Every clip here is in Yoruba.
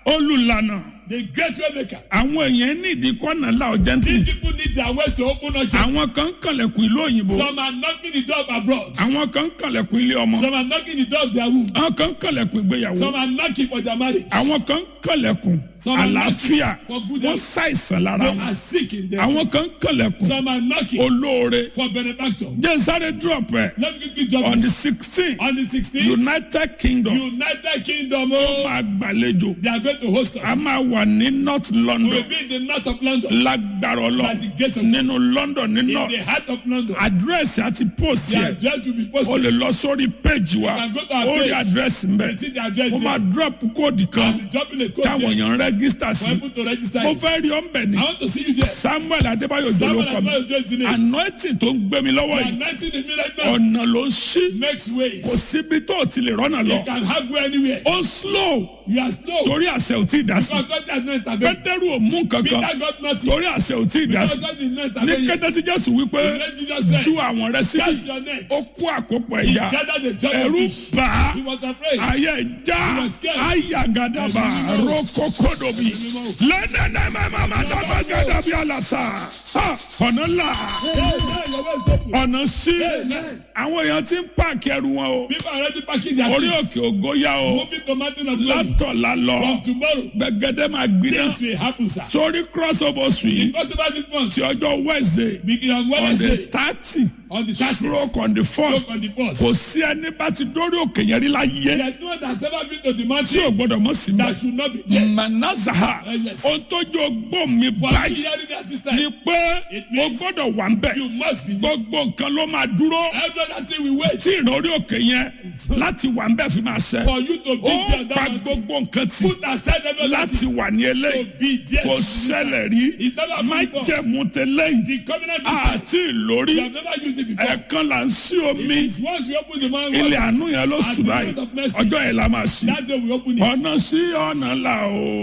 olùlànà The great way maker. àwọn èèyàn nídìí kọ́nà la ọ̀jẹ̀ntì These people need their ways to open up. àwọn kan ń kànlẹ̀kùn ìlú òyìnbó Some are knocking the door of abroad. àwọn kan ń kànlẹ̀kùn ilé ọmọ Some are knocking the door of their womb. àwọn kan ń kànlẹ̀kùn ìgbéyàwó Some are knocking for their marriage. àwọn kan ń kànlẹ̀kùn Some are àlàáfíà knocking for good wọ́n health. ṣàìsàn lára They wọn are sick in their àwọn kan ń kànlẹ̀kùn Some are knocking olóore for benefactor. jẹ́ sáré drop ẹ̀ Let me quickly drop on the this. sixteen On the 16th, united kingdom United Kingdom, ó oh, máa gbàlejò they are going to host a us. máa wà ní north We will london be in the north of London, lágbára ọlọ By the grace of nínú london ní in north the heart of London. àdírẹ́sì àti post The yẹ address will be o posted. lè lọ sórí page wa can go to our ó rí page. àdírẹ́sì mbẹ You see the address ó máa there. drop kóòdù I'll kan be dropping a code táwọn there èèyàn rẹ́gísítà for sí people to register. mo it. fẹ́ rí ọ́nbẹ̀ ni I want to see you there. samuel adébáyò Someone jòlókọ has mi not addressed the name. anointing tó ń gbé mi lọ́wọ́ The yìí anointing in me right now ọ̀nà ló ń ṣí makes ways. kò síbi tó o ti lè rọ́nà lọ You can have go anywhere. ó slow You are slow. torí àṣẹ ò tí ì dá sí Because God has not intervened. pétérù ò mú kankan Peter got nothing. torí àṣẹ ò tí ì dá Because sí God did not ní intervene. kété tí jésù wípé Let Jesus said, ju àwọn rẹ síbi cast your net. ó kó àkópọ̀ He ẹ̀yà gathered the judge of ẹ̀rú fish. bá a He was afraid. ayé já He was scared. ayagadaba Ẹ̀mí mímọ́. rokokodobi lẹ́nẹ̀ẹ́nẹ́ mẹ́màmá dábàgàdàbí àlàsà Ha, ọ̀nà ńlá Hey, hey, your way is open. ọ̀nà sí Amen. àwọn èèyàn ti ń pààkì ẹrù wọn o People are already packing their orí things. òkè ògo yá o Moving to mountain of glory. látọ̀lá lọ From tomorrow, gbẹgẹdẹ máa gbiná things will happen, sir. sórí crossover street What about this month? ti ọjọ́ wednesday Begin on on the Wednesday, thirty on the 30th, stroke on the first stroke on the first. kò sí ẹni bá ti dórí òkè yẹn rí láyé There's no one that's ever been to the tí ò mountain gbọdọ̀ mọ̀ sí that mẹ́. should not be there. manazaha Eh, yes. ohun tó jọ gbọ́ mi For you báyìí hearing me at this ni time, pé It o means gbọ́dọ̀ wà ń bẹ̀ you must be there. gbogbo nǹkan ló máa dúró Every other thing we wait tí ìrọ̀rí òkè yẹn láti wà ń bẹ̀ fi máa ṣẹ for you to be ó there. pa That mountain. gbogbo nǹkan tì Put aside every other láti thing wà ní to eléyìí be there. kò to ṣẹlẹ̀ rí It's never happened má before. jẹ̀mú tẹ́lẹ̀ yìí The covenant is time. àti ìlórí You have never used it before. ẹ̀ẹ̀kan là ń sí omi It's once we open the man ilé water, àánú yẹn ló At sùn the báyìí moment of mercy. ọjọ́ yẹn la máa ṣí that day we open it. ọ̀nà sí ọ̀nà là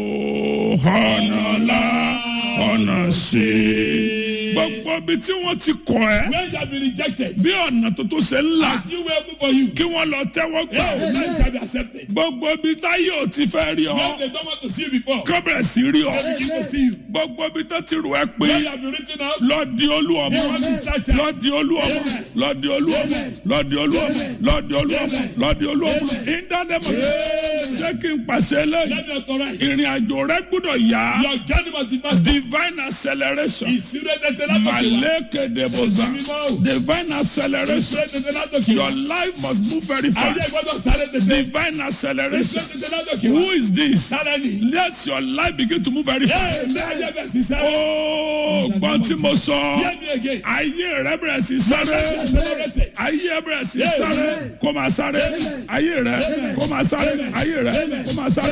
ó ọ̀nà là ọ̀nà sí. gbogbo ibi tí wọ́n ti kọ̀ ẹ́ When you have been rejected, bí ọ̀nà tuntun ṣe ń là as you will open for you, kí wọ́n lọ tẹ́wọ́ gbà hey, ó. man shall be accepted. gbogbo ibi táyé ò ti fẹ́ rí ọ When they don't want to see you before, kọ́ bẹ̀rẹ̀ sí rí ọ. they begin to see you. gbogbo ibi tó ti rù ẹ́ pé When you have been written out, lọ di olú ọmọ Amen. lọ di olú ọmọ lọ di olú ọmọ lọ di olú ọmọ lọ di olú ọmọ lọ di olú ọmọ ìdánimọ̀ jẹ́ kí n pàṣẹ lẹ́yìn let me authorize. ìrìn àjò rẹ gbọ́dọ̀ yá Your journey must be faster. divine acceleration Ìsirẹ́ tètè látòkè wá. malekedeboza divine acceleration Ìsirẹ́ tètè látòkè wá. your life must move very Ayé fast gbọ́dọ̀ sáré tètè. divine acceleration Ìsirẹ́ tètè látòkè wá. who is this Sáré ni. let your life begin to move very fast Ee, ní ayé bẹ̀ sí sáré. ooo gbọ́n tí mo sọ Hear me again. ayé rẹ bẹ̀rẹ̀ sí sáré Accelerated. ayé rẹ bẹ̀rẹ̀ sí sáré kó máa sáré ayé rẹ kó máa sáré ayé rẹ kó máa sáré